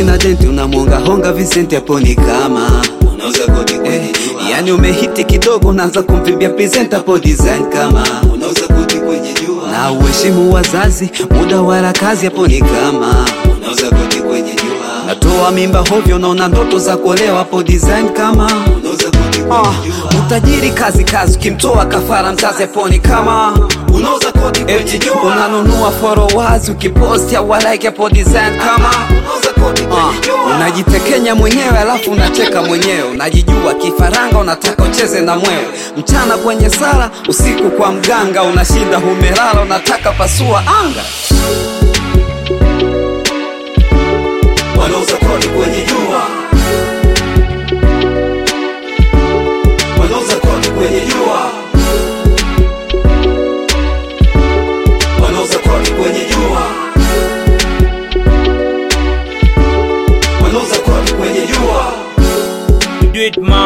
na denti unamwonga honga Vincent hapo ni kama unauza kodi kwenye jua yani umehiti kidogo unaanza kumvimbia present hapo design kama unauza kodi kwenye jua na uheshimu wazazi muda wala kazi hapo ni kama unauza kodi kwenye jua natoa mimba hovyo naona ndoto za kuolewa hapo design kama unauza kodi kwenye Ah, jua utajiri kazi kazi ukimtoa kafara mzazi hapo ni kama unauza kodi kwenye eti jua unanunua followers ukiposti au like hapo design kama unauza kodi Ah, kwenye jua unajitekenya mwenyewe alafu unacheka mwenyewe unajijua kifaranga unataka ucheze na mwewe mchana kwenye sala usiku kwa mganga unashinda humelala unataka pasua anga wanauza kodi kwenye jua wanauza kodi kwenye jua wanauza kodi kwenye jua wanauza kodi kwenye jua Do it, man.